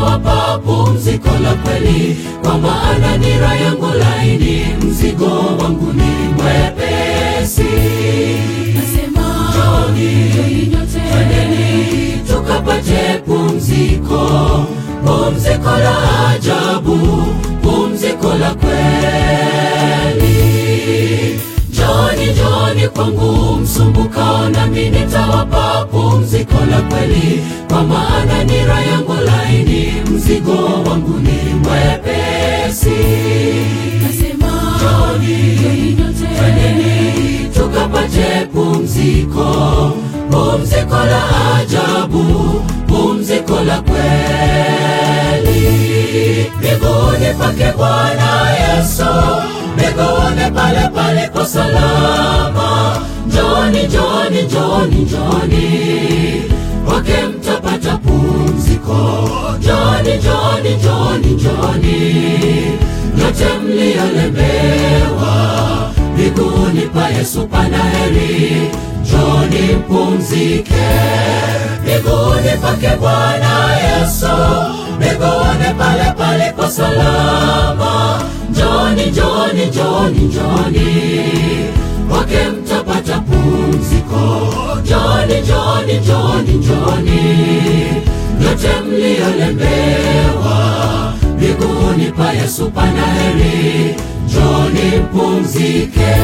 nitawapa pumziko la kweli, kwa maana nira yangu laini, mzigo wangu ni mwepesi. Nasema Njooni, njooni nyote, twendeni tukapate pumziko, pumziko la ajabu, pumziko la kweli. Njooni, njooni kwangu msumbukao, nami nitawapa pumziko la kweli, kwa maana nira yangu laini, mzigo wangu ni mwepesi. nasema Njooni, njooni nyote, twendeni tukapate pumziko, pumziko la ajabu, pumziko la kweli. Miguuni pake Bwana Yesu, miguuni pale palipo salama. Njoni, njoni, njoni, njoni, kwake mtapata pumziko. Njoni, njoni, njoni, njoni, nyote mliolemewa miguuni pa Yesu pana heri, njoni mpumzike miguuni pake Bwana Yesu, miguuni pale palipo salama. Njoni, njoni, njoni, njoni, kwake mtapata pumziko. Njoni, njoni, njoni, njoni, nyote mliolemewa miguuni pa Yesu pana heri, njoni mpumzike.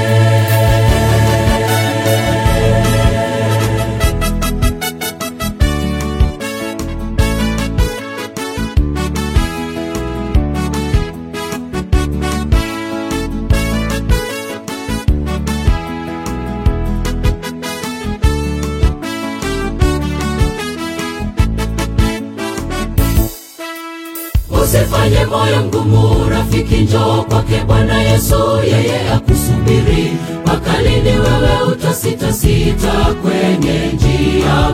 Usifanye moyo mgumu, rafiki, njoo kwake Bwana Yesu, yeye akusubiri. Mpaka lini wewe utasitasita kwenye njia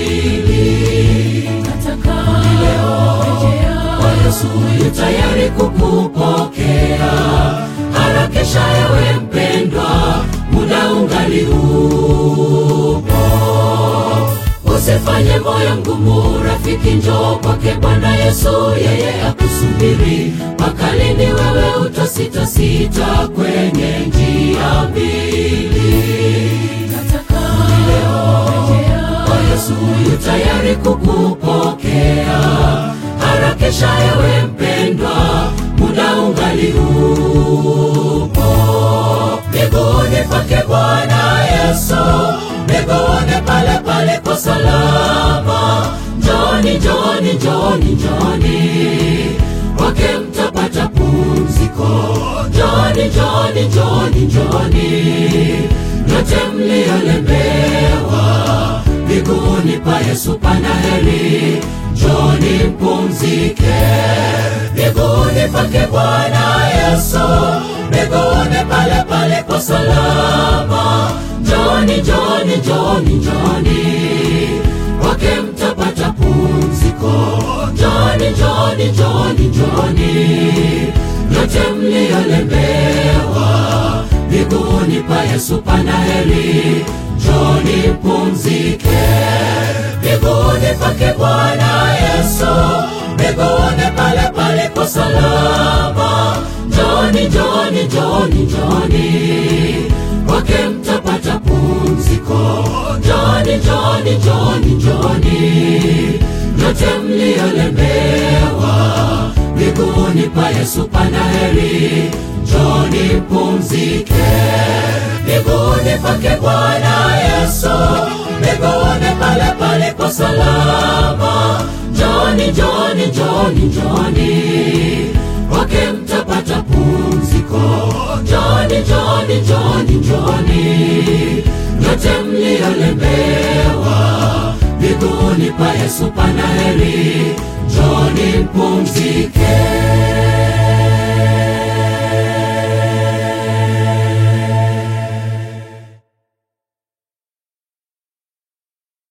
mbili? nataka Leo rejea kwa Yesu yu tayari kukupokea. Harakisha ewe mpendwa, muda ungali upo. Usifanye moyo mgumu, rafiki, njoo kwake Bwana Yesu, yeye akusubiri. Mpaka lini wewe utasitasita kwenye njia mbili? nataka rejea kwa Yesu yu tayari kukupokea. Harakisha ewe mpendwa, muda ungali upo. Miguuni pake Bwana Yesu, miguuni pale palipo salama. Njoni, njoni, njoni, njoni, kwake mtapata pumziko. Njoni, njoni, njoni, njoni, nyote mliolemewa miguuni pa Yesu pana heri, njoni mpumzike miguuni pake Bwana Yesu, miguuni pale palipo salama. Njoni, njoni, njoni, njoni, kwake mtapata pumziko. Njoni, njoni, njoni, njoni, nyote mliolemewa miguuni pa Yesu pana heri, njoni mpumzike miguuni pake Bwana Yesu, miguuni pale palipo salama. Njoni, njoni, njoni, njoni, kwake mtapata pumziko. Njoni, njoni, njoni, njoni, nyote mliolemewa miguuni pa Yesu pana heri, njoni mpumzike miguuni pake Bwana Yesu, miguuni pale palipo salama. Njoni, njoni, njoni, njoni, kwake mtapata pumziko. Njoni, njoni, njoni, njoni, nyote mliolemewa miguuni pa Yesu pana heri, njoni mpumzike.